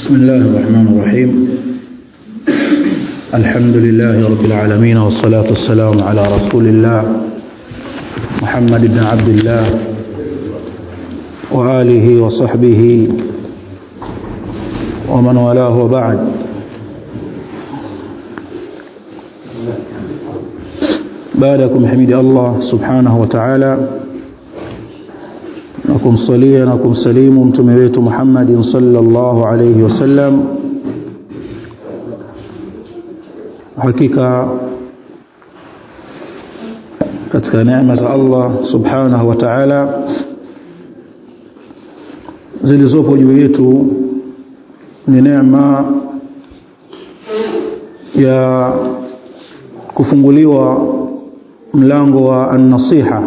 بسم الله الرحمن الرحيم الحمد لله رب العالمين والصلاة والسلام على رسول الله محمد بن عبد الله وآله وصحبه ومن والاه وبعد بعدكم حميد الله سبحانه وتعالى na kumsalia na kumsalimu mtume wetu Muhammadin sallallahu alayhi wasallam hakika katika neema za Allah subhanahu wa ta'ala zilizopo juu yetu ni neema ya kufunguliwa mlango wa an-nasiha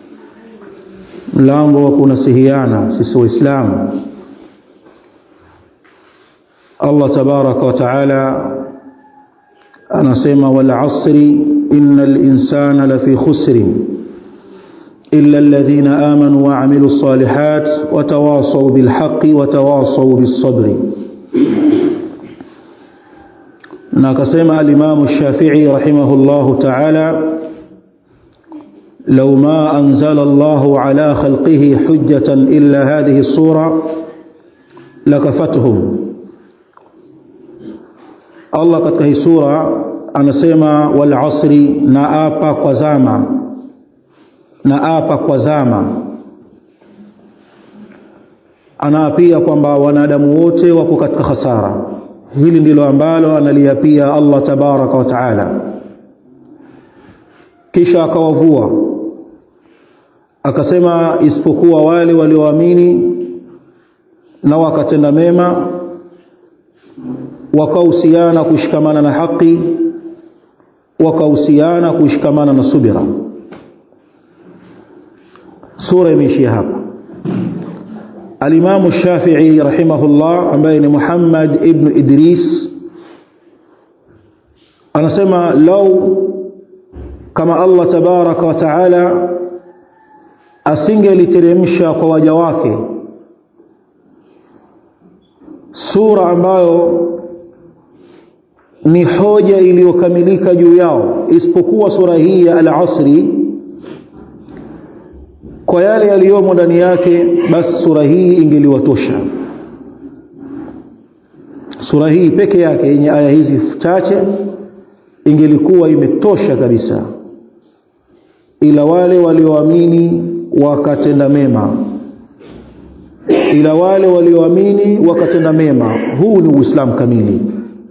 mlango wa kunasihiana sisi waislamu Allah tabaraka wa taala anasema wal asri innal insana lafi khusrin illa alladhina amanu wa amilus salihat wa tawasaw bil haqqi wa tawasaw bis sabri na akasema al-Imam Shafi'i rahimahullahu ta'ala لو ما أنزل الله على خلقه حجة إلا هذه الصورة لكفتهم الله katika hii sura anasema wal asri naapa kwa zama naapa kwa zama anaapia kwamba wanadamu wote wako katika hasara hili ndilo ambalo analiapia Allah tabaraka wa taala kisha akawavua akasema isipokuwa wale walioamini na wakatenda mema wakahusiana kushikamana na haki wakahusiana kushikamana na subira sura imeishia hapa alimamu Shafi'i rahimahullah ambaye ni Muhammad ibn Idris anasema lau kama Allah tabaraka wa taala asingeliteremsha kwa waja wake sura ambayo ni hoja iliyokamilika juu yao isipokuwa sura hii ya al-asri kwa yale yaliyomo ndani yake basi sura hii ingeliwatosha sura hii peke yake yenye aya hizi chache ingelikuwa imetosha kabisa ila wale walioamini wakatenda mema ila wale walioamini wakatenda mema huu ni uislamu kamili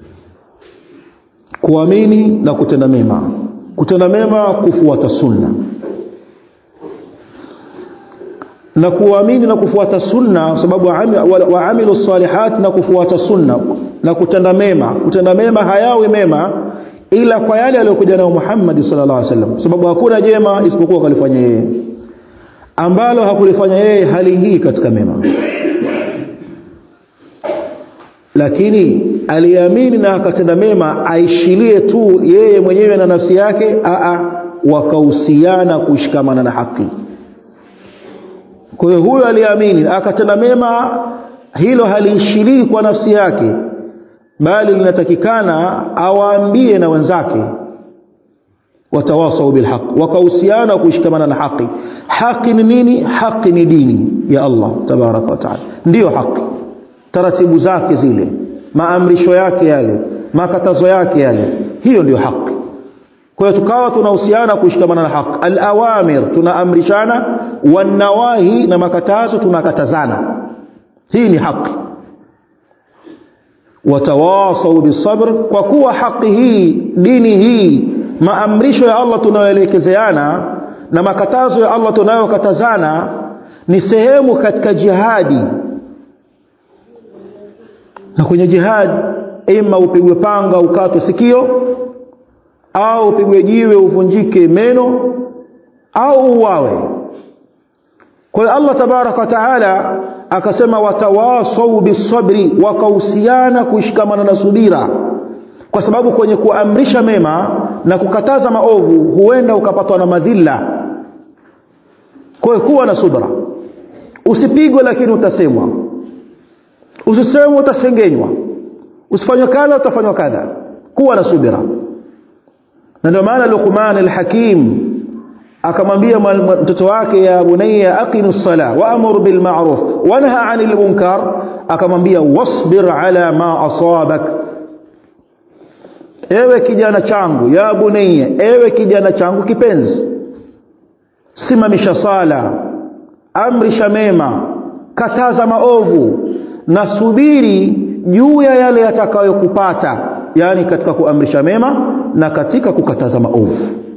kuamini na kutenda mema kutenda mema kufuata sunna na kuamini na kufuata sunna sababu waamilu salihat na kufuata sunna na kutenda mema kutenda mema hayawi mema ila kwa yale aliyokuja nayo Muhammad sallallahu alaihi wasallam sababu hakuna jema isipokuwa kalifanya yeye ambalo hakulifanya yeye haliingii katika mema lakini aliamini na akatenda mema aishilie tu yeye mwenyewe na nafsi yake a wakahusiana kushikamana na haki kwa hiyo huyo aliamini akatenda mema hilo haliishilii kwa nafsi yake bali linatakikana awaambie na wenzake watawasau bilhaq wakahusiana kushikamana na haki haki ni nini haki ni dini ya Allah tabaraka wa taala ndiyo haki taratibu zake zile maamrisho yake yale makatazo yake yale hiyo ndiyo haki kwa hiyo tukawa tunahusiana kushikamana na haki alawamir tunaamrishana wanawahi na makatazo tunakatazana hii ni haki watawasau bisabr kwa kuwa haki hii dini hii maamrisho ya Allah tunayoelekezeana na makatazo ya Allah tunayokatazana ni sehemu katika jihadi na kwenye jihad ima upigwe panga ukatwe sikio au upigwe jiwe uvunjike meno au uwawe kwa hiyo Allah tabaraka wa taala akasema watawasau bisabri wakahusiana kushikamana na subira kwa sababu kwenye kuamrisha mema na kukataza maovu huenda ukapatwa na madhila kwa hiyo kuwa na subra usipigwe lakini utasemwa usiseme utasengenywa usifanywe kadha utafanywa kadha kuwa na subira na ndio maana Luqman al-Hakim akamwambia mtoto wake ya bunayya aqimus sala wa'mur bil ma'ruf wanha 'anil munkar akamwambia wasbir ala ma asabak ewe kijana changu ya bunayya ewe kijana changu kipenzi simamisha sala amrisha mema kataza maovu na subiri juu ya yale yatakayokupata yani katika kuamrisha mema na katika kukataza maovu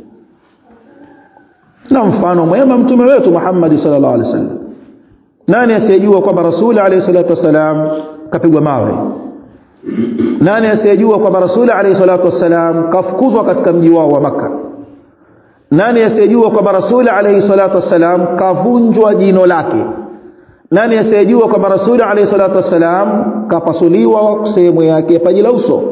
na mfano mwema mtume wetu Muhammad sallallahu alaihi wasallam nani asiyejua kwamba rasuli alayhi salatu wasalam kapigwa mawe nani asiyejua kwamba rasuli alayhi salatu wasalam kafukuzwa katika mji wao wa maka nani asiyejua kwamba rasuli alayhi salatu wasalam kavunjwa jino lake nani asiyejua kwamba rasuli alayhi salatu wasalam kapasuliwa sehemu yake ya paji la uso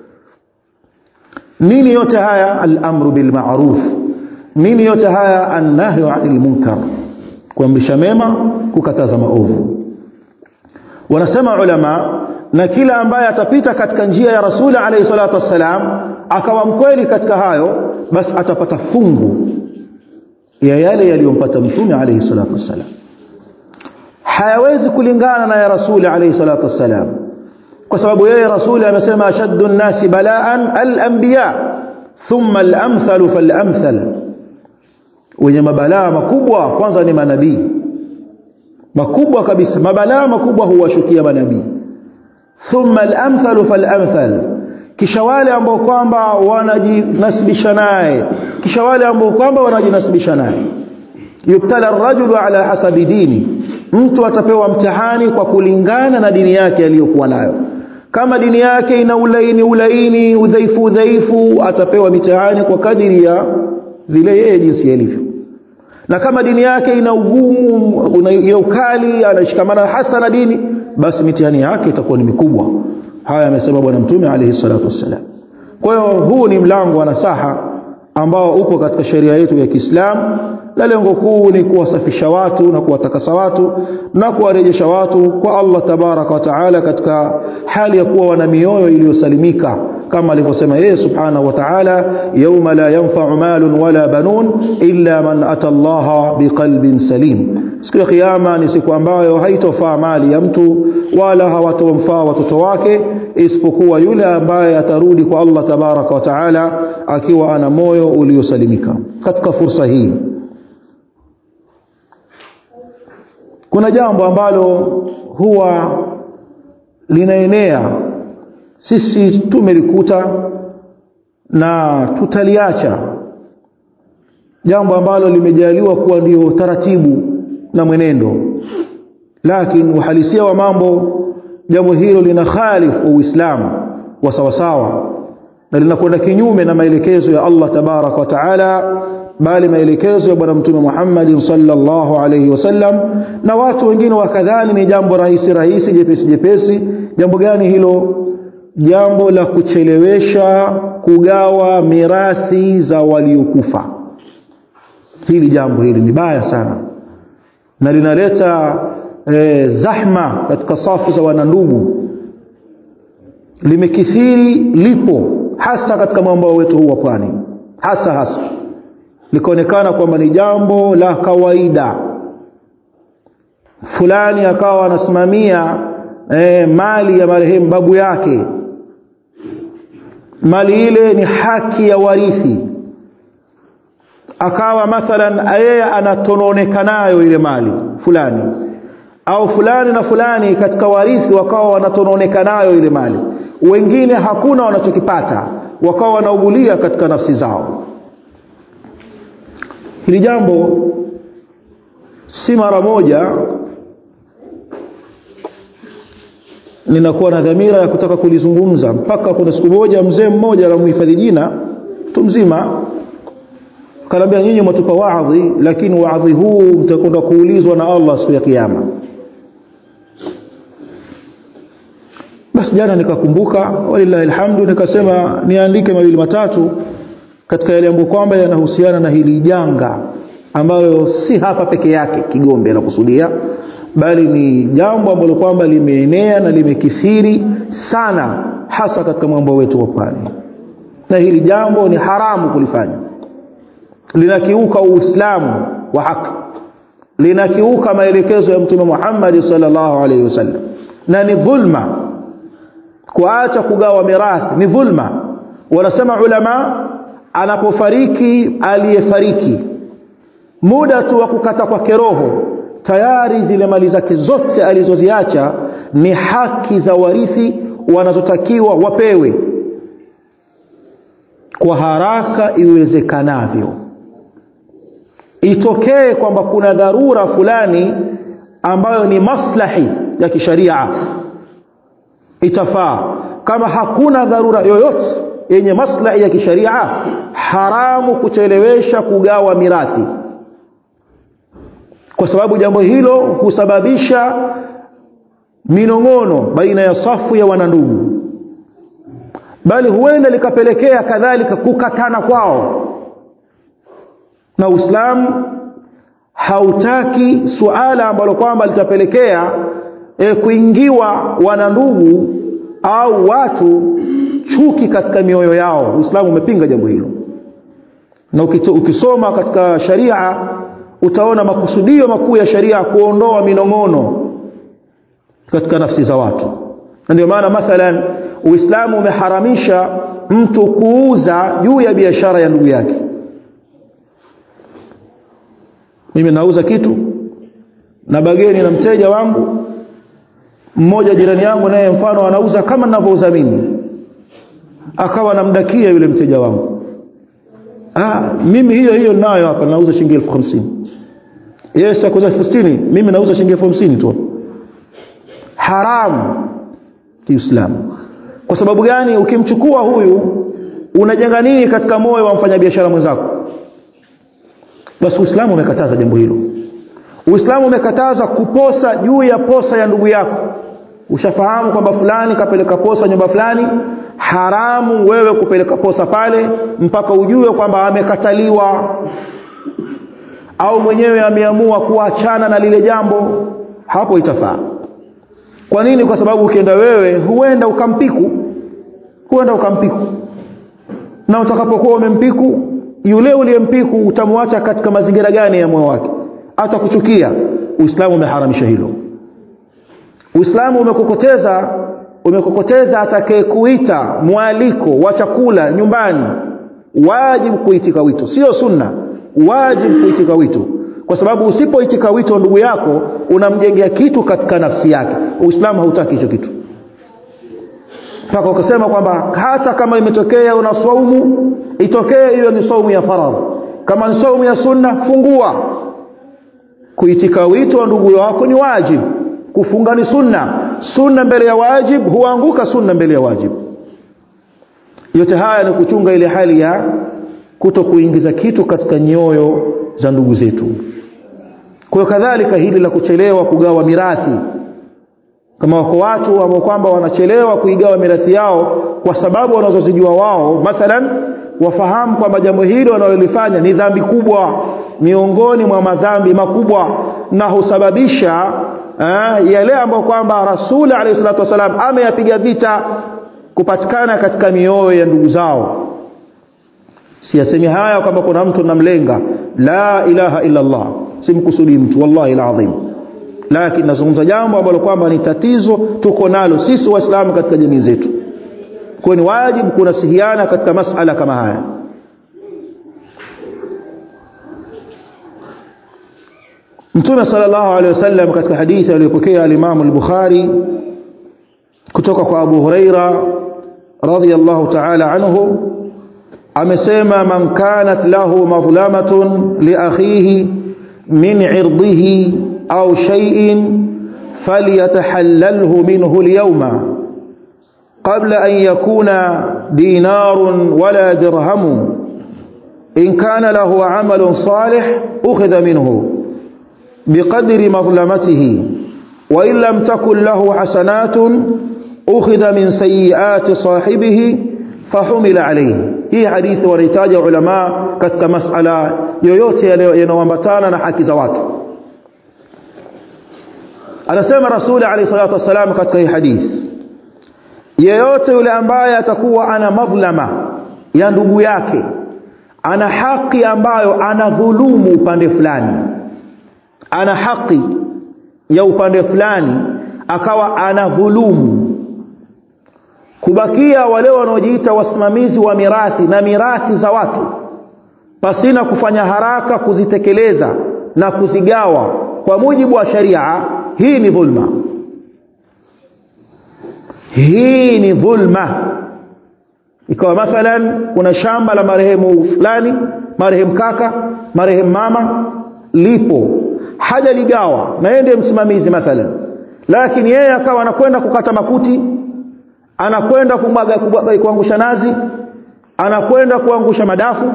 nini yote haya al-amru bil ma'ruf nini yote haya annahyu 'anil munkar kuamrisha mema kukataza maovu wanasema ulama na kila ambaye atapita katika njia ya rasuli alayhi salatu wassalam akawa mkweli katika hayo basi atapata fungu ya yale yaliyompata mtume alayhi salatu wassalam hayawezi kulingana na ya rasuli alayhi salatu wassalam kwa sababu yeye rasuli amesema ashaddu nnasi balaan al-anbiya thumma al-amthal fal-amthal wenye mabalaa makubwa kwanza ni manabii makubwa kabisa mabalaa makubwa huwashukia manabii thumma al-amthal fal-amthal kisha wale ambao kwamba wanajinasibisha naye kisha wale ambao kwamba wanajinasibisha naye yubtala ar-rajulu ala hasabi dini mtu atapewa mtihani kwa kulingana na dini yake aliyokuwa nayo kama dini yake ina ulaini ulaini udhaifu udhaifu atapewa mitihani kwa kadiri ya vile yeye jinsi alivyo na kama dini yake ina ugumu una ukali anashikamana hasa na dini basi mitihani yake itakuwa ni mikubwa haya amesema bwana mtume alayhi salatu wassalam kwa hiyo huu ni mlango wa nasaha ambao upo katika sheria yetu ya Kiislamu na lengo kuu ni kuwasafisha watu na kuwatakasa watu na kuwarejesha watu kwa Allah tabaraka wa taala katika hali ya kuwa wana mioyo iliyosalimika kama alivyosema yeye subhanahu wa ta'ala yauma la yanfa'u malun wala banun illa man ata Allah biqalbin salim siku ya kiyama ni siku ambayo haitofaa mali ya mtu wala hawatomfaa watoto wake isipokuwa yule ambaye atarudi kwa Allah tabaraka wa taala akiwa ana moyo uliosalimika katika fursa hii kuna jambo ambalo huwa linaenea sisi tumelikuta na tutaliacha jambo ambalo limejaliwa kuwa ndio taratibu na mwenendo lakini uhalisia wa mambo jambo hilo lina khalifu uislamu wa sawasawa na linakwenda kinyume na maelekezo ya Allah tabaraka wa taala bali maelekezo ya bwana mtume Muhammad sallallahu alayhi wasallam na watu wengine wakadhani ni jambo rahisi rahisi jepesi jepesi jambo gani hilo jambo la kuchelewesha kugawa mirathi za waliokufa hili jambo hili ni baya sana na linaleta e, zahma katika safu za wanandugu limekithiri lipo hasa katika mwambao wetu huu wa pwani hasa hasa likaonekana kwamba ni jambo la kawaida fulani akawa anasimamia e, mali ya marehemu babu yake mali ile ni haki ya warithi akawa mathalan yeye anatononeka nayo ile mali fulani au fulani na fulani katika warithi wakawa wanatononeka nayo ile mali wengine hakuna wanachokipata wakawa wanaugulia katika nafsi zao hili jambo si mara moja ninakuwa na dhamira ya kutaka kulizungumza mpaka kuna siku moja mzee mmoja anamhifadhi jina mtu mzima kanaambia nyinyi mwatupa waadhi lakini waadhi huu mtakwenda kuulizwa na Allah siku ya kiyama basi jana nikakumbuka walillahi alhamdu nikasema niandike mawili matatu katika yale ambayo kwamba yanahusiana na hili janga ambalo si hapa peke yake Kigombe nakusudia bali ni jambo ambalo kwamba limeenea na limekithiri sana hasa katika mambo wetu wa pwani na hili jambo ni haramu kulifanya linakiuka uislamu wa haki linakiuka maelekezo ya mtume Muhammad sallallahu alaihi wasallam na ni dhulma kuacha kugawa mirathi ni dhulma wanasema ulama anapofariki aliyefariki muda tu wa kukata kwake roho tayari zile mali zake zote alizoziacha ni haki za warithi wanazotakiwa wapewe kwa haraka iwezekanavyo itokee kwamba kuna dharura fulani ambayo ni maslahi ya kisharia itafaa kama hakuna dharura yoyote yenye maslahi ya kisharia haramu kuchelewesha kugawa mirathi kwa sababu jambo hilo husababisha minong'ono baina ya safu ya wanandugu bali huenda likapelekea kadhalika kukatana kwao na Uislamu hautaki suala ambalo kwamba litapelekea e, kuingiwa wanandugu au watu chuki katika mioyo yao Uislamu umepinga jambo hilo na ukisoma katika sharia utaona makusudio makuu ya sharia kuondoa minong'ono katika nafsi za watu na ndio maana mathalan Uislamu umeharamisha mtu kuuza juu ya biashara ya ndugu yake mimi nauza kitu na bageni na mteja wangu mmoja jirani yangu naye mfano anauza kama ninavyouza mimi akawa namdakia yule mteja wangu ah mimi hiyo hiyo nayo hapa nauza shilingi 1050 yeye sakuza 60 mimi nauza shilingi 1050 tu haramu kiislamu kwa sababu gani ukimchukua huyu unajenga nini katika moyo wa mfanyabiashara mwenzako basi Uislamu umekataza jambo hilo Uislamu umekataza kuposa juu ya posa ya ndugu yako ushafahamu kwamba fulani kapeleka posa nyumba fulani haramu wewe kupeleka posa pale mpaka ujue kwamba amekataliwa au mwenyewe ameamua kuachana na lile jambo hapo itafaa kwa nini kwa sababu ukienda wewe huenda ukampiku huenda ukampiku na utakapokuwa umempiku yule uliyempiku utamwacha katika mazingira gani ya moyo wake atakuchukia uislamu umeharamisha hilo uislamu umekokoteza umekokoteza atakayekuita mwaliko wa chakula nyumbani wajibu kuitika wito sio sunna wajibu kuitika wito kwa sababu usipoitika wito ndugu yako unamjengea kitu katika nafsi yake uislamu hautaki hicho kitu mpaka ukasema kwamba hata kama imetokea una swaumu itokee hiyo ni saumu ya faradhi kama ni saumu ya sunna fungua kuitika wito wa ndugu wako ni wajibu kufunga ni sunna sunna mbele ya wajib huanguka sunna mbele ya wajib yote haya ni kuchunga ile hali ya kuto kuingiza kitu katika nyoyo za ndugu zetu kwa hiyo kadhalika hili la kuchelewa kugawa mirathi kama wako watu ambao kwamba wanachelewa kuigawa mirathi yao kwa sababu wanazozijua wao mathalan wafahamu kwamba jambo hili wanalolifanya ni dhambi kubwa miongoni mwa madhambi makubwa na husababisha eh, yale ambayo kwamba rasuli alayhi salatu wasalam ameyapiga vita kupatikana katika mioyo ya ndugu zao siyasemi haya kwamba kuna mtu namlenga la ilaha illa Allah simkusudi mtu wallahi alazim lakini nazungumza jambo ambalo kwamba ni tatizo tuko nalo sisi waislamu katika jamii zetu kwa ni wajibu kunasihiana katika masala kama haya Mtume sallallahu alaihi wasallam katika hadithi aliyopokea al-Imam al-Bukhari kutoka kwa Abu Huraira radhiyallahu ta'ala anhu amesema man kanat lahu madhlamatun li akhihi min 'irdihi aw shay'in falyatahallalhu minhu al-yawma qabla an yakuna dinarun wala dirhamu in kana lahu 'amalun salih ukhidha minhu بقدر مظلمته وإن لم تكن له حسنات أخذ من سيئات صاحبه فحمل عليه hii hadithi wanahitaja ulama katika masala yoyote yanayoambatana na haki za watu anasema rasuli alayhi salatu wasalam katika hii hadithi yeyote yule ambaye atakuwa ana madhlama ya ndugu yake ana haki ambayo anadhulumu upande fulani ana haki ya upande fulani akawa anadhulumu kubakia wale wanaojiita wasimamizi wa mirathi na mirathi za watu pasina kufanya haraka kuzitekeleza na kuzigawa kwa mujibu wa sharia hii ni dhulma hii ni dhulma ikawa mathalan kuna shamba la marehemu fulani marehemu kaka marehemu mama lipo hajaligawa na yeye ndiye msimamizi mathalan lakini yeye akawa anakwenda kukata makuti anakwenda kumwaga kuangusha nazi anakwenda kuangusha madafu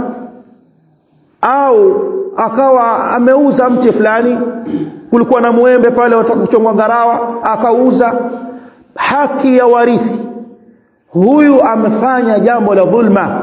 au akawa ameuza mti fulani kulikuwa na muembe pale watakuchongwa ngarawa akauza haki ya warithi huyu amefanya jambo la dhulma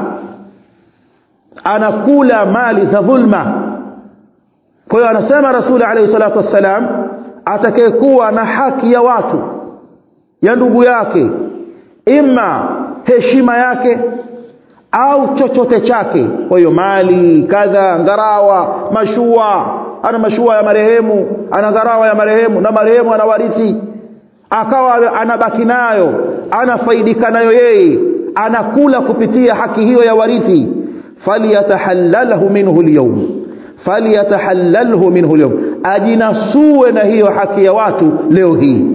anakula mali za dhulma kwa hiyo anasema rasuli alayhi salatu wassalam atakayekuwa na haki ya watu ya ndugu yake ima heshima yake au chochote chake kwa hiyo mali kadha ngarawa mashua ana mashua ya marehemu ana ngarawa ya marehemu na marehemu anawarithi akawa anabaki nayo anafaidika nayo yeye anakula kupitia haki hiyo ya warithi falyatahallalahu minhu alyawm falyatahallalhu minhu alyawm ajinasue na hiyo haki ya watu leo hii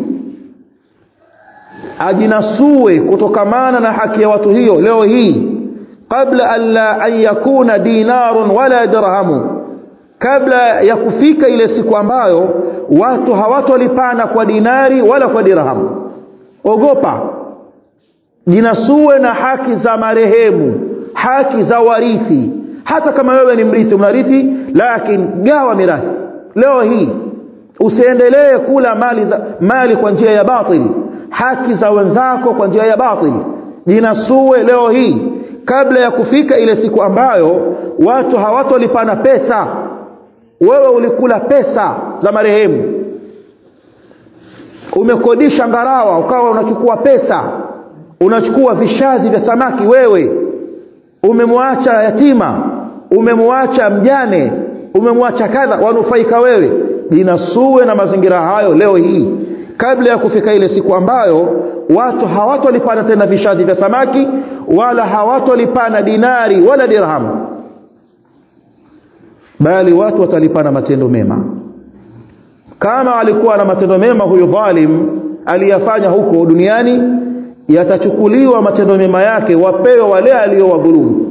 ajinasue kutokamana na haki ya watu hiyo leo hii qabla an la an yakuna dinarun wala dirhamu kabla ya kufika ile siku ambayo watu hawatolipana kwa dinari wala kwa dirhamu ogopa jinasue na haki za marehemu haki za warithi hata kama wewe ni mrithi unarithi lakini gawa mirathi leo hii usiendelee kula mali za mali kwa njia ya batili haki za wenzako kwa njia ya batili jinasue leo hii kabla ya kufika ile siku ambayo watu hawatolipana pesa wewe ulikula pesa za marehemu umekodisha ngarawa ukawa unachukua pesa unachukua vishazi vya samaki wewe umemwacha yatima umemwacha mjane umemwacha kadha wanufaika wewe jinasue na mazingira hayo leo hii kabla ya kufika ile siku ambayo watu hawatolipana tena vishazi vya samaki wala hawatolipana dinari wala dirhamu bali watu watalipana matendo mema kama alikuwa na matendo mema huyu dhalim aliyafanya huko duniani yatachukuliwa matendo mema yake wapewe wale aliyowadhulumu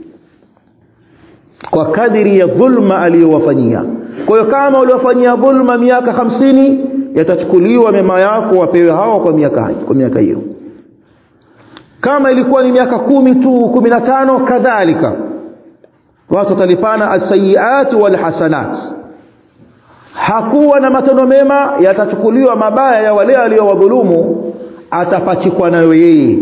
kwa kadiri ya dhulma aliyowafanyia kwa hiyo kama uliwafanyia dhulma miaka hamsini yatachukuliwa mema yako wapewe hawa kwa miaka kwa miaka hiyo kama ilikuwa ni miaka kumi tu kumi na tano kadhalika watu watalipana alsayiat walhasanat hakuwa na matendo mema yatachukuliwa mabaya ya wale aliowadhulumu atapachikwa nayo yeye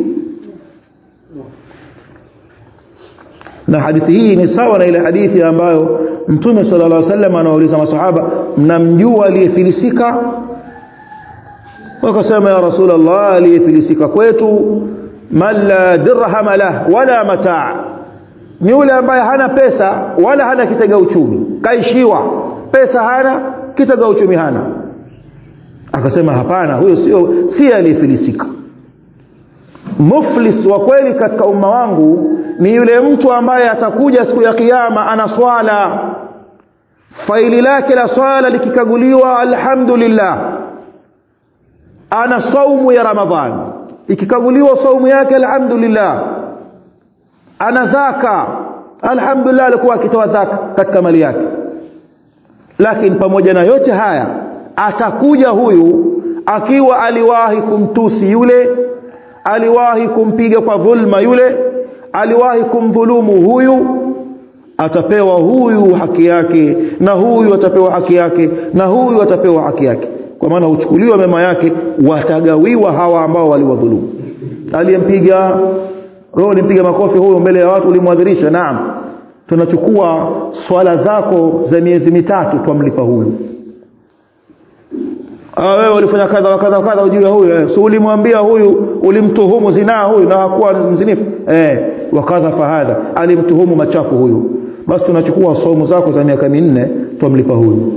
na hadithi hii ni sawa na ile hadithi ambayo mtume sallallahu alaihi wasallam anawauliza masahaba mnamjua aliyefilisika wakasema ya rasulullah aliyefilisika kwetu man la dirham lah wala mataa ni yule ambaye hana pesa wala hana kitega uchumi kaishiwa pesa hana kitega uchumi hana akasema hapana huyo sio si aliyefilisika muflis wa kweli katika umma wangu ni yule mtu ambaye atakuja siku ya kiyama ana swala faili lake la swala likikaguliwa alhamdulillah ana saumu ya ramadhan ikikaguliwa saumu yake alhamdulillah ana zaka alhamdulillah alikuwa akitoa zaka katika mali yake lakini pamoja na yote haya atakuja huyu akiwa aliwahi kumtusi yule aliwahi kumpiga kwa dhulma yule aliwahi kumdhulumu huyu atapewa huyu haki yake na huyu atapewa haki yake na huyu atapewa haki yake kwa maana huchukuliwa mema yake watagawiwa hawa ambao waliwadhulumu aliyempiga roho ulimpiga makofi huyo mbele ya watu ulimwadhirisha naam tunachukua swala zako za miezi mitatu twamlipa huyu ah wewe ulifanya kadha wa kadha wa kadha ujue huyu eh. so ulimwambia huyu ulimtuhumu zinaa huyu na hakuwa mzinifu eh wakadha fahadha alimtuhumu machafu huyu basi tunachukua somo zako za miaka minne twamlipa huyu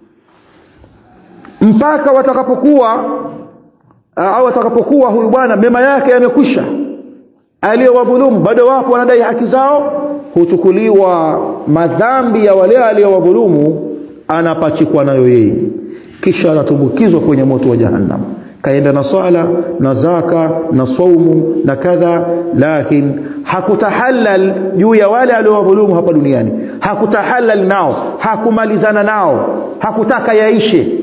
mpaka watakapokuwa au watakapokuwa huyu bwana mema yake yamekwisha aliyowadhulumu bado wapo wanadai haki zao huchukuliwa madhambi ya wale aliyowadhulumu anapachikwa nayo yeye kisha anatumbukizwa kwenye moto wa jahannam kaenda na swala na zaka na saumu na kadha lakini hakutahalal juu ya wale aliowadhulumu hapa duniani hakutahalal nao hakumalizana nao hakutaka yaishe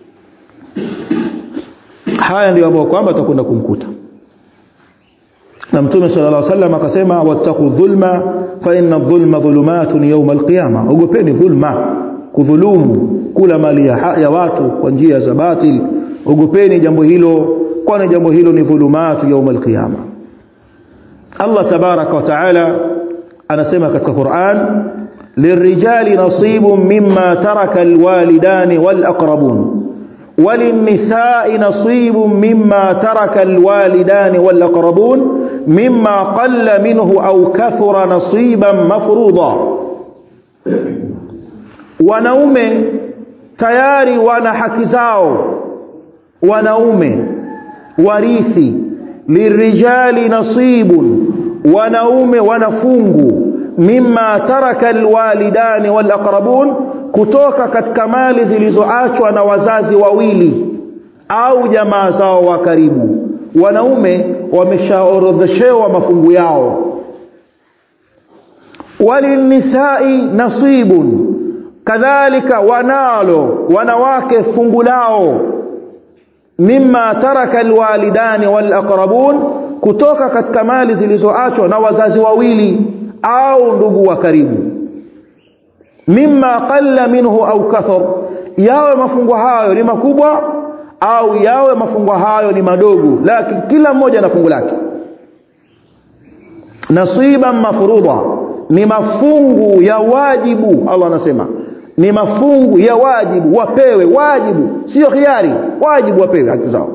haya ndio ambayo kwamba tutakwenda kumkuta na mtume sallallahu alaihi wasallam akasema wattaqu dhulma fa inna dhulma dhulumatun yawm alqiyama ogopeni dhulma kudhulumu kula mali ya, ya watu kwa njia za batil ogopeni jambo hilo kwani jambo hilo ni dhulumatu yawm alqiyama Allah tabaraka wa taala anasema katika Qur'an lirrijali nasibun mimma taraka alwalidani walaqrabun وللنساء نصيب مما ترك الوالدان والأقربون مما قل منه أو كثر نصيبا مفروضا wanaume tayari wana haki zao wanaume warithi lirijali nasibun wanaume wanafungu mimma taraka alwalidani walaqrabun kutoka katika mali zilizoachwa na wazazi wawili au jamaa zao wa karibu wanaume wameshaorodheshewa mafungu yao walinisai nasibun kadhalika wanalo wanawake fungu lao mimma taraka alwalidani walaqrabun kutoka katika mali zilizoachwa na wazazi wawili au ndugu wa karibu mimma qalla minhu au kathar yawe mafungu hayo ni makubwa au yawe mafungu hayo ni madogo lakini kila mmoja na fungu lake nasiban mafruḍa ni mafungu ya wajibu Allah anasema ni mafungu ya wajibu wapewe wajibu sio khiari wajibu wapewe haki zao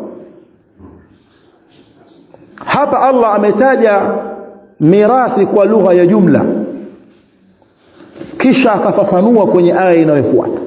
hapa Allah ametaja mirathi kwa lugha ya jumla kisha akafafanua kwenye aya inayofuata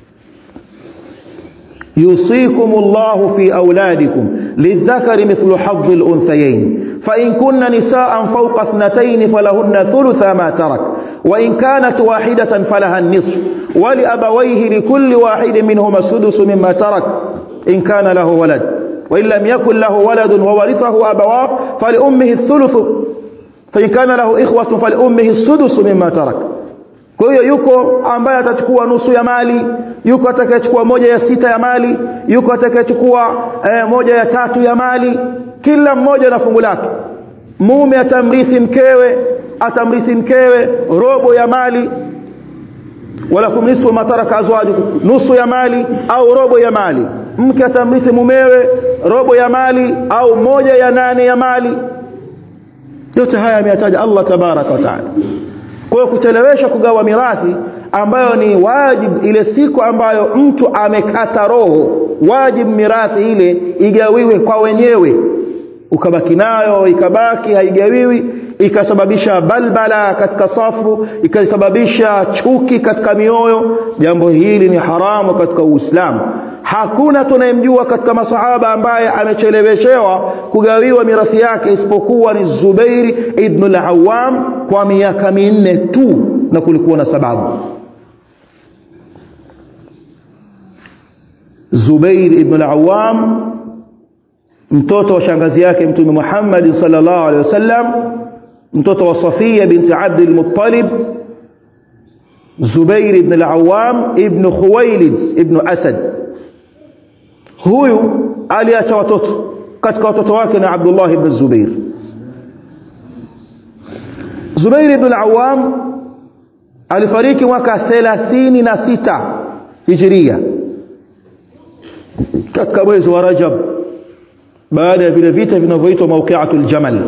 يوصيكم الله في أولادكم للذكر مثل حظ الأنثيين فإن كن نساء فوق اثنتين فلهن ثلث ما ترك وإن كانت واحدة فلها النصف ولأبويه لكل واحد منهما السدس مما ترك إن كان له ولد وإن لم يكن له ولد وورثه أبواه فلأمه الثلث فإن كان له إخوة فلأمه السدس مما ترك kwa hiyo yuko ambaye atachukua nusu ya mali yuko atakayechukua moja ya sita ya mali yuko atakayechukua eh, moja ya tatu ya mali kila mmoja na fungu lake mume atamrithi mkewe atamrithi mkewe robo ya mali wala kumnisfu mataraka azwajukum nusu ya mali au robo ya mali mke atamrithi mumewe robo ya mali au moja ya nane ya mali yote haya ameyataja Allah tabaraka wa taala kwa hiyo kuchelewesha kugawa mirathi ambayo ni wajib ile siku ambayo mtu amekata roho wajib mirathi ile igawiwe kwa wenyewe ukabaki nayo ikabaki haigawiwi ikasababisha balbala katika safu ikasababisha chuki katika mioyo jambo hili ni haramu katika Uislamu hakuna tunayemjua katika masahaba ambaye amecheleweshewa kugawiwa mirathi yake isipokuwa ni Zubair ibn al-Awwam kwa miaka minne tu na kulikuwa na sababu Zubair ibn al-Awwam mtoto wa shangazi yake mtume Muhammad sallallahu alaihi wasallam mtoto wa Safia binti Abd al-Muttalib Zubair ibn al-Awwam ibn Khuwailid ibn Asad huyu aliacha watoto katika watoto wake na Abdullah ibn Zubair Zubair ibn al-Awwam alifariki mwaka 36 Hijria katika mwezi wa Rajab baada ya vile vita vinavyoitwa mauqiatul Jamal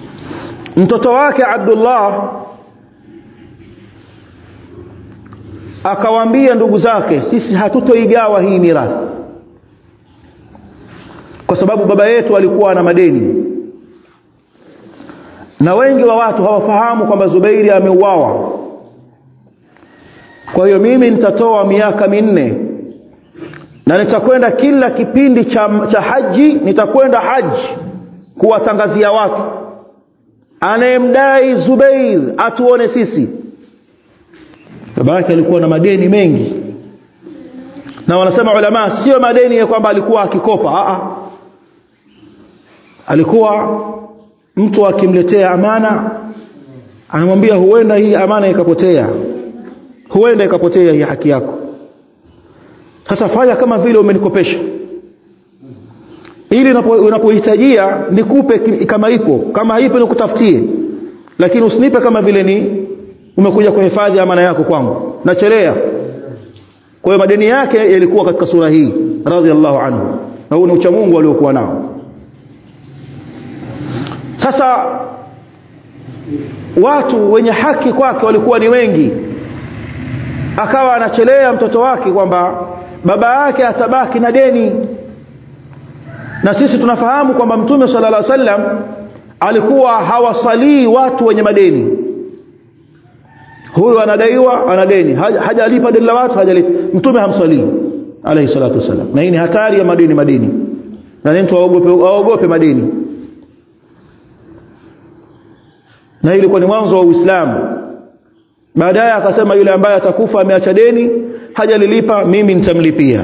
mtoto wake Abdullah akawaambia ndugu zake sisi hatutoigawa hii mirathi kwa sababu baba yetu alikuwa na madeni na wengi wa watu hawafahamu kwamba Zubairi ameuawa kwa hiyo mimi nitatoa miaka minne na nitakwenda kila kipindi cha, cha haji nitakwenda haji kuwatangazia watu anayemdai Zubair atuone sisi baba yake alikuwa na madeni mengi na wanasema ulama sio madeni ya kwamba alikuwa akikopa a alikuwa mtu akimletea amana anamwambia huenda hii amana ikapotea huenda ikapotea hii haki yako sasa fanya kama vile umenikopesha ili unapohitajia nikupe kama ipo kama haipo nikutafutie lakini usinipe kama vile ni umekuja kuhifadhi amana yako kwangu nachelea kwa hiyo madeni yake yalikuwa katika sura hii radhiallahu anhu na huu ni uchamungu aliokuwa nao sasa watu wenye haki kwake walikuwa ni wengi akawa anachelea mtoto wake kwamba baba yake atabaki na deni na sisi tunafahamu kwamba mtume sallallahu alaihi wasallam alikuwa hawasalii watu wenye madeni huyu anadaiwa ana deni hajalipa deni la watu hajalipa mtume hamsalii alayhi salatu wasallam na hii ni hatari ya madeni madeni na mtu aogope aogope madeni na ilikuwa ni mwanzo wa Uislamu baadaye akasema yule ambaye atakufa ameacha deni hajalilipa mimi nitamlipia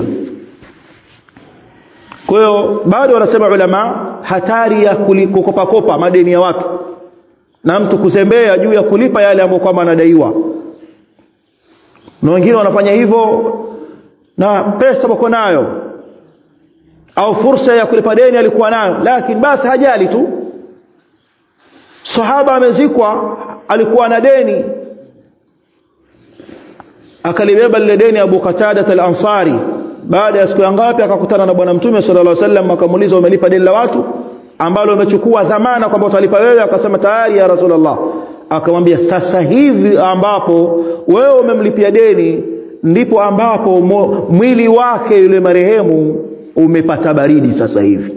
kwa hiyo bado wanasema ulama hatari ya kukopa kopa madeni ya watu na mtu kuzembea juu ya kulipa yale ambayo kwamba anadaiwa na wengine wanafanya hivyo na pesa wako nayo au fursa ya kulipa deni alikuwa nayo lakini basi hajali tu sahaba amezikwa alikuwa na deni akalibeba lile deni Abu Qatada al-Ansari baada ya siku ya ngapi akakutana na bwana mtume sallallahu alaihi wasallam akamuuliza umelipa deni la watu ambalo umechukua dhamana kwamba utalipa wewe akasema tayari ya rasulullah akamwambia sasa hivi ambapo wewe umemlipia deni ndipo ambapo mwili wake yule marehemu umepata baridi sasa hivi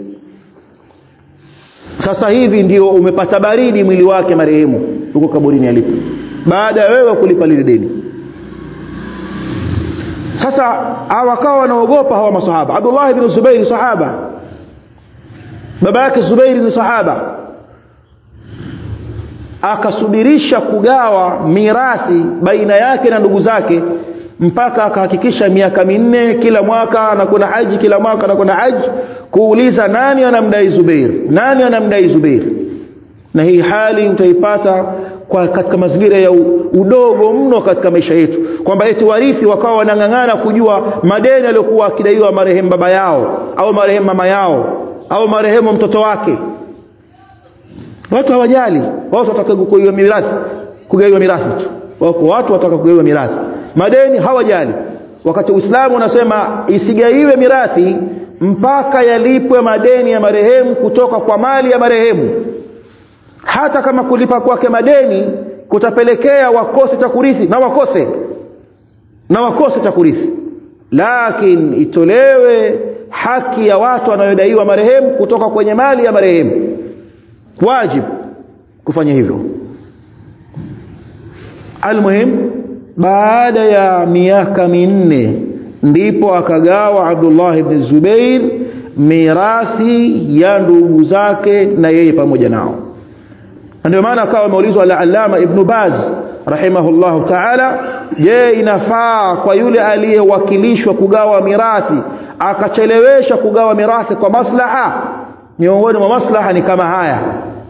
sasa hivi ndio umepata baridi mwili wake marehemu huko kaburini alipo baada ya wewe kulipa lile deni sasa wakawa wanaogopa hawa masahaba Abdullah ibn Zubair sahaba baba yake Zubair ni sahaba akasubirisha kugawa mirathi baina yake na ndugu zake mpaka akahakikisha miaka minne kila mwaka anakwenda haji kila mwaka anakwenda haji kuuliza nani anamdai Zubair nani anamdai Zubair na hii hali utaipata kwa katika mazingira ya udogo mno katika maisha yetu kwamba eti warithi wakawa wanang'ang'ana kujua madeni aliyokuwa akidaiwa marehemu baba yao au marehemu mama yao au marehemu mtoto wake watu hawajali watu wataka kugaiwa mirathi kugaiwa mirathi tu wako watu wataka kugaiwa mirathi madeni hawajali wakati Uislamu unasema isigaiwe mirathi mpaka yalipwe madeni ya marehemu kutoka kwa mali ya marehemu hata kama kulipa kwake madeni kutapelekea wakose cha kurithi na wakose na wakose cha kurithi lakini itolewe haki ya watu wanayodaiwa marehemu kutoka kwenye mali ya marehemu wajib kufanya hivyo almuhim baada ya miaka minne ndipo akagawa Abdullah ibn Zubair mirathi ya ndugu zake na yeye pamoja nao ndio maana akawa ameulizwa al-Allama Ibn Baz rahimahullahu ta'ala je inafaa kwa yule aliyewakilishwa kugawa mirathi akachelewesha kugawa mirathi kwa maslaha miongoni mwa maslaha ni kama haya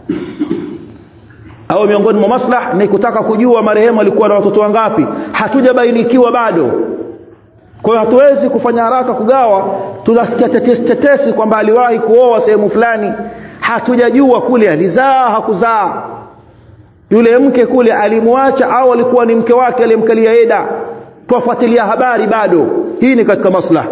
au miongoni mwa maslaha ni kutaka kujua marehemu alikuwa na watoto wangapi hatujabainikiwa bado kwa hiyo hatuwezi kufanya haraka kugawa tunasikia tetesi tetesi kwamba aliwahi kuoa sehemu fulani hatujajua kule alizaa hakuzaa yule mke kule alimwacha au alikuwa ni mke wake aliyemkalia eda tuwafuatilia habari bado hii ni katika maslaha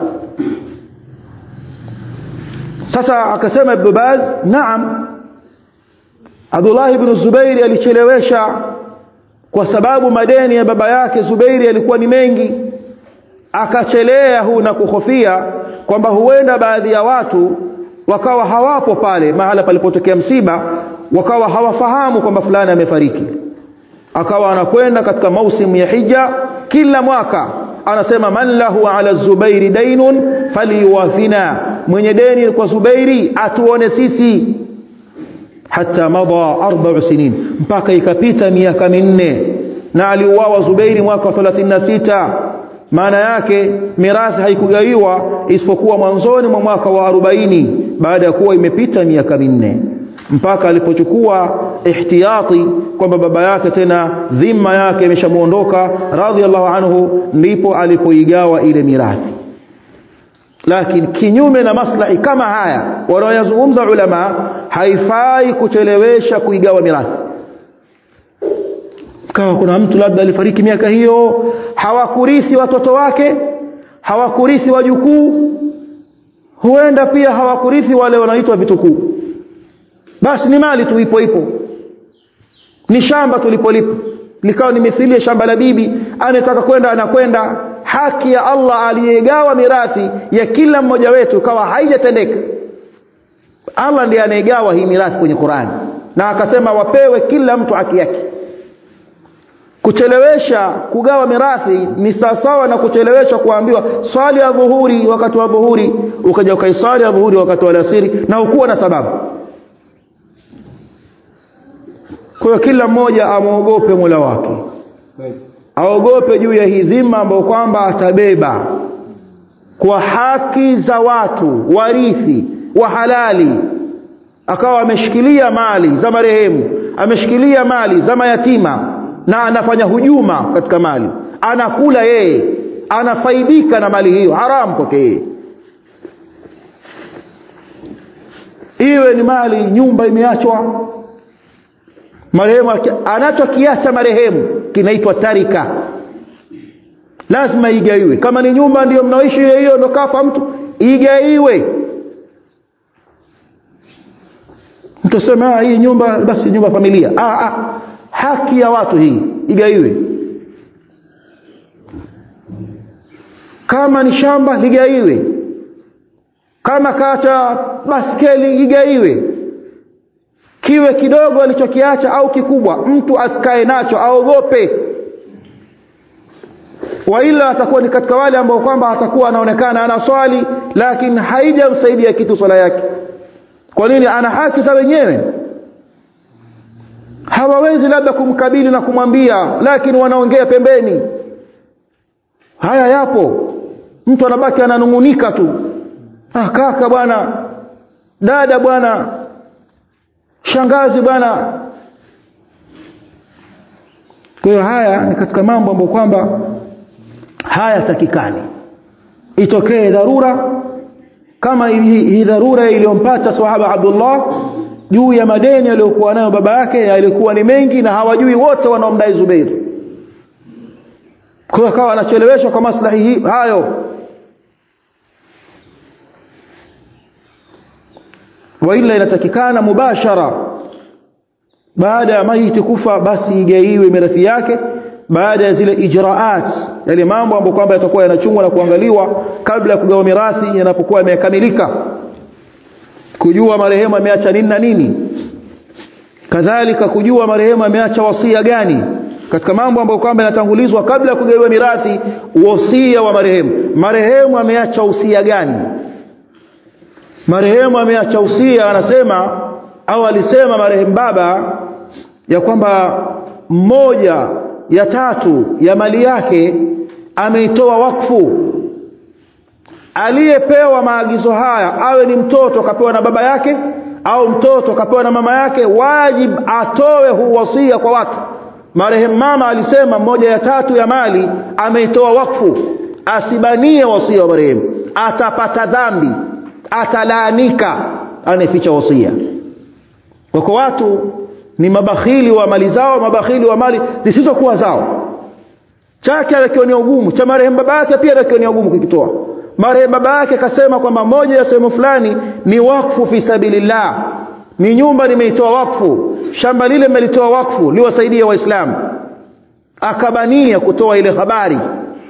sasa akasema ibn Baz naam Abdullah ibn Zubairi alichelewesha kwa sababu madeni ya baba yake Zubairi yalikuwa ni mengi akachelea huu na kuhofia kwamba huenda baadhi ya watu wakawa hawapo pale mahala palipotokea msiba wakawa hawafahamu kwamba fulani amefariki akawa anakwenda katika mausimu ya hija kila mwaka anasema man lahu ala zubairi dainun faliwafina mwenye deni kwa zubairi atuone sisi hata madha arba'u sinin mpaka ikapita miaka minne na aliuawa zubairi mwaka wa 36 maana yake mirathi haikugaiwa isipokuwa mwanzoni mwa mwaka wa 40 baada ya kuwa imepita miaka minne mpaka alipochukua ihtiyati kwamba baba yake tena dhima yake imeshamuondoka radhiallahu anhu ndipo alipoigawa ile mirathi lakini kinyume na maslahi kama haya wanaoyazungumza ulama haifai kuchelewesha kuigawa mirathi kama kuna mtu labda alifariki miaka hiyo hawakurithi watoto wake hawakurithi wajukuu huenda pia hawakurithi wale wanaitwa vitukuu basi ni mali tu ipo ipo ni shamba tulipolipo likawa ni mithili ya shamba la bibi anataka kwenda anakwenda haki ya Allah aliyegawa mirathi ya kila mmoja wetu kawa haijatendeka Allah ndiye anayegawa hii mirathi kwenye Qur'an na akasema wapewe kila mtu haki yake kuchelewesha kugawa mirathi ni sawasawa na kuchelewesha kuambiwa swali ya dhuhuri wakati wa dhuhuri ukaja ukaisali ya dhuhuri wakati wa alasiri na ukuwa na sababu kwa hiyo kila mmoja amwogope Mola wake aogope juu ya hii dhima ambayo kwamba atabeba kwa haki za watu warithi wa halali akawa ameshikilia mali za marehemu ameshikilia mali za mayatima na anafanya hujuma katika mali anakula yeye anafaidika na mali hiyo haramu kwake yeye iwe ni mali nyumba imeachwa marehemu anachokiacha marehemu kinaitwa tarika lazima igaiwe kama ni nyumba ndiyo mnaoishi hiyo hiyo ndo kafa mtu igaiwe mtu asema hii nyumba basi nyumba familia ah, ah, haki ya watu hii igaiwe kama ni shamba ligaiwe kama kaacha baskeli igaiwe kiwe kidogo alichokiacha au kikubwa mtu asikae nacho aogope waila atakuwa ni katika wale ambao kwamba atakuwa anaonekana ana swali lakini haijamsaidia kitu swala yake kwa nini ana haki za wenyewe hawawezi labda kumkabili na kumwambia lakini wanaongea pembeni haya yapo mtu anabaki ananungunika tu ah kaka bwana dada bwana shangazi bwana kwa hiyo haya ni katika mambo ambayo kwamba hayatakikani itokee dharura kama hii dharura iliyompata sahaba Abdullah juu ya madeni aliyokuwa nayo baba yake yalikuwa ni mengi na hawajui wote wanaomdai Zubair kwa hiyo akawa anacheleweshwa kwa maslahi hayo waila inatakikana mubashara baada ya maiti kufa basi igaiwe mirathi yake baada ya zile ijraat yale mambo ambayo kwamba yatakuwa yanachungwa na kuangaliwa kabla ya kugawa mirathi yanapokuwa yamekamilika kujua marehemu ameacha nini na nini kadhalika kujua marehemu ameacha wasia gani katika mambo ambayo kwamba yanatangulizwa kabla ya kugawiwa mirathi wasia wa marehemu marehemu ameacha usia gani marehemu ameacha usia anasema au alisema marehemu baba ya kwamba mmoja ya tatu ya mali yake ameitoa wakfu aliyepewa maagizo haya awe ni mtoto kapewa na baba yake au mtoto kapewa na mama yake wajib atoe huu wasia kwa watu marehemu mama alisema mmoja ya tatu ya mali ameitoa wakfu asibanie wasia wa marehemu atapata dhambi atalaanika anayeficha wasia wako watu ni mabakhili wa mali zao mabakhili wa mali zisizokuwa zao chake anakionia ugumu cha marehemu baba yake pia anakionia ugumu kukitoa marehemu baba yake akasema kwamba moja ya sehemu fulani ni wakfu fi sabilillah ni nyumba nimeitoa wakfu shamba lile nimelitoa wakfu liwasaidie waislamu akabania kutoa ile habari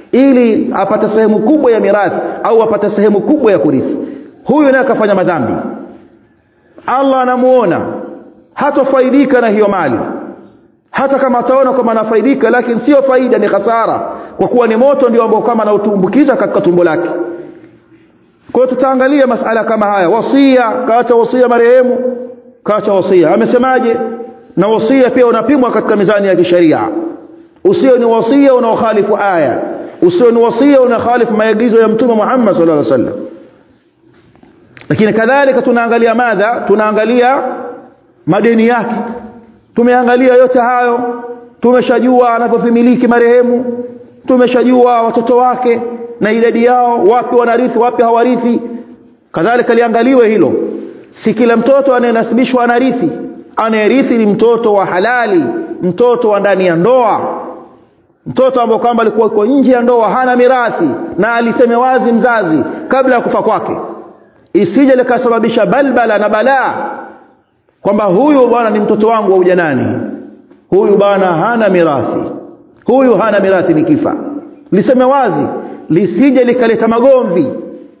ili apate sehemu kubwa ya mirathi au apate sehemu kubwa ya kurithi huyu naye akafanya madhambi Allah anamuona hatofaidika na hiyo mali hata kama ataona kwamba anafaidika lakini sio faida ni hasara kwa kuwa ni moto ndio ambao kama anautumbukiza katika tumbo lake kwa hiyo tutaangalia masala kama haya wasia kaacha wasia marehemu kaacha wasia amesemaje na wasia pia unapimwa katika mizani ya kisheria usio ni wasia unaokhalifu aya usio ni wasia unakhalifu maagizo ya mtume Muhammad sallallahu alaihi wasallam lakini kadhalika tunaangalia madha tunaangalia madeni yake tumeangalia yote hayo tumeshajua anavyovimiliki marehemu tumeshajua watoto wake na idadi yao wapi wanarithi wapi hawarithi kadhalika liangaliwe hilo si kila mtoto anayenasibishwa anarithi anayerithi ni mtoto wa halali mtoto wa ndani ya ndoa mtoto ambao kwamba alikuwa yuko nje ya ndoa hana mirathi na aliseme wazi mzazi kabla ya kufa kwake isije likasababisha balbala na balaa kwamba huyu bwana ni mtoto wangu wa ujanani huyu bwana hana mirathi huyu hana mirathi nikifa liseme wazi lisije likaleta magomvi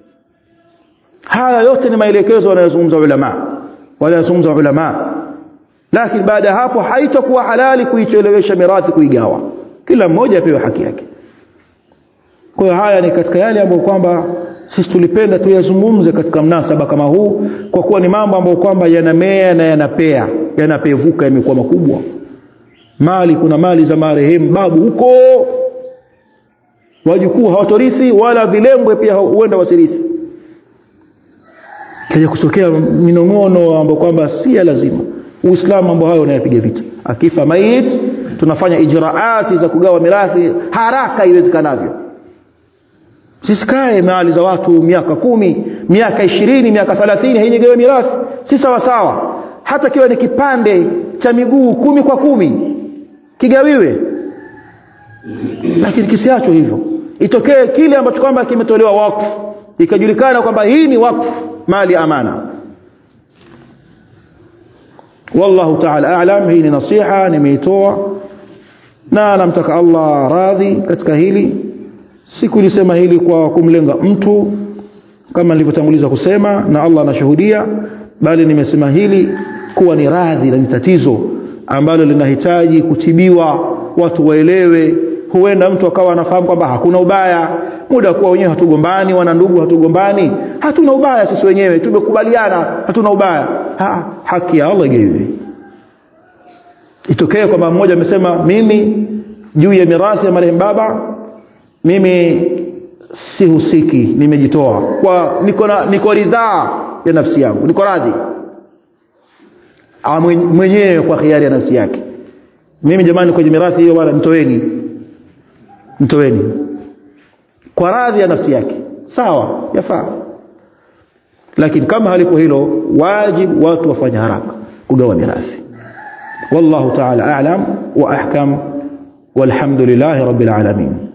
haya yote ni maelekezo wanayozungumza ulama wanayozungumza ulama lakini baada ya hapo haitakuwa halali kuichelewesha mirathi kuigawa kila mmoja apewe haki yake kwa hiyo haya ni katika yale ambayo kwamba sisi tulipenda tuyazungumze katika mnasaba kama huu kwa kuwa ni mambo ambayo kwamba yanamea na yanapea yanapevuka yamekuwa makubwa mali kuna mali za marehemu babu huko wajukuu hawatorithi wala vilembwe pia huenda wasirithi kaja kutokea minong'ono ambayo kwamba si ya lazima uislamu mambo hayo unayapiga vita akifa mait tunafanya ijraati za kugawa mirathi haraka iwezekanavyo sisikae mali za watu miaka kumi miaka ishirini miaka thelathini haijegewe mirathi si sawasawa hata kiwa ni kipande cha miguu kumi kwa kumi kigawiwe lakini kisiachwe hivyo itokee kile ambacho kwamba kimetolewa wakfu ikajulikana kwamba hii ni wakfu mali amana wallahu ta'ala a'lam hii ni nasiha nimeitoa na namtaka Allah radhi katika hili sikulisema hili kwa kumlenga mtu kama nilivyotanguliza kusema na Allah anashuhudia bali nimesema hili kuwa ni radhi na ni tatizo ambalo linahitaji kutibiwa watu waelewe huenda mtu akawa anafahamu kwamba hakuna ubaya muda kuwa wenyewe hatugombani wana ndugu hatugombani hatuna ubaya sisi wenyewe tumekubaliana hatuna ubaya ha, haki ya Allah igewe itokee kwamba mmoja amesema mimi juu ya mirathi ya marehemu baba mimi sihusiki nimejitoa kwa niko na niko ridhaa ya nafsi yangu niko radhi mwenyewe kwa khiari ya nafsi yake mimi jamani kwenye mirathi hiyo bwana mtoeni mtoeni kwa radhi ya nafsi yake sawa yafaa lakini kama halipo hilo wajibu watu wafanye haraka kugawa mirathi wallahu ta'ala a'lam wa ahkam walhamdulillahi rabbil alamin